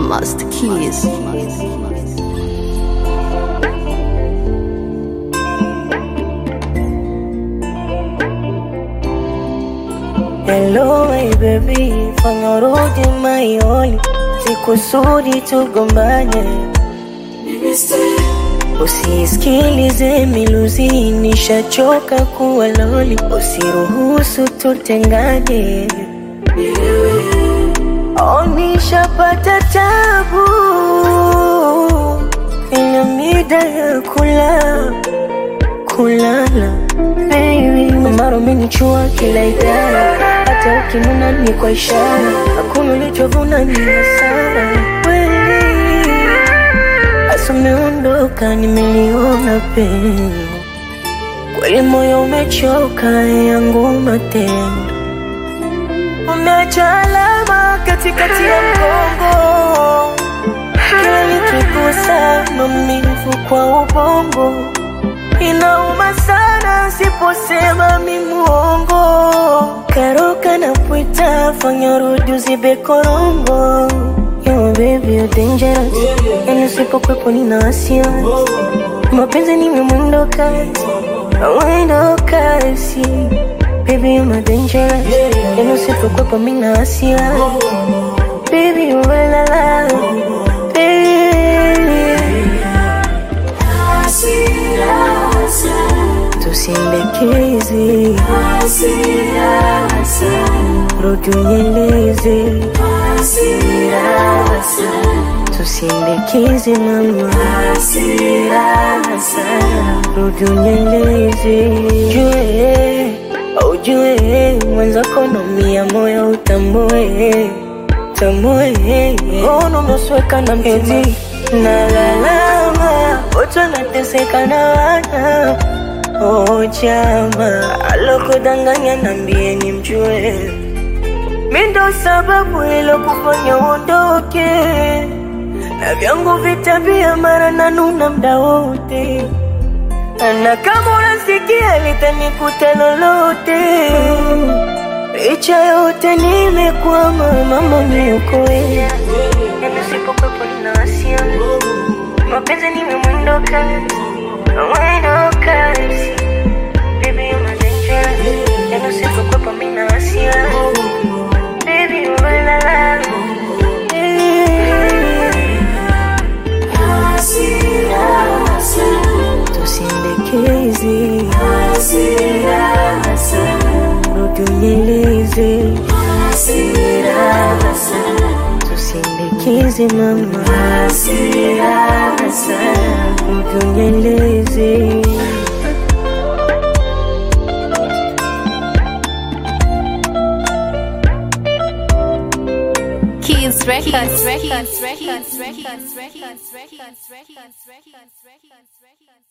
Master Keys. Hello my baby, fanya urudi maioli, sikusudi tugombane, usisikilize miluzi, nishachoka kuwa loli, usiruhusu tutengane. Oh, nishapata tabu ina mida ya kula kulala baby, mara umenichua kila idara, hata ukinuna ni kwa ishara, hakuna ulichovuna ni hasara kweli. Asa umeondoka, nimeliona pengo kweli, moyo umechoka, yangu matendo umeacha alama katikati ya mgongo, kila nikigusa maumivu kwa ubongo inauma sana siposema mi muongo karoka na pwita fanya rudi uzibe korongo Yo baby you dangerous Yani usipokwepo nina wasiwasi Mapenzi ni mwendo kasi Mwendo kasi Baby you my dangerous Yani usipokwepo mina wasiwasi Baby you la la Baby Tusindekeze rudi unyeleze tusindekeze mama rudi unyeleze jue aujue mwenzako nomia moyo utambue tambue ono umesweka na mpenzi nalalama wote wanateseka na wana Oh chama alokudanganya nambie ni mjue mi ndo sababu ilokufanya uondoke na vyangu vitabia mara nanuna mda wote na kama unasikia litanikuta lolote licha yote nimekwama mama niokoe nisipokuwepo nina wasia mapenzi nimemwendo kasi mwendo kasi Baby, you're my danger. Ya no sé por qué por mí no hacía. Baby, you're my la la. Tusindekeze rudi unyeleze tusindekeze mama rudi unyeleze Keys Records. Records. Records. Records. Records. Records. Records. Records. Records. Records.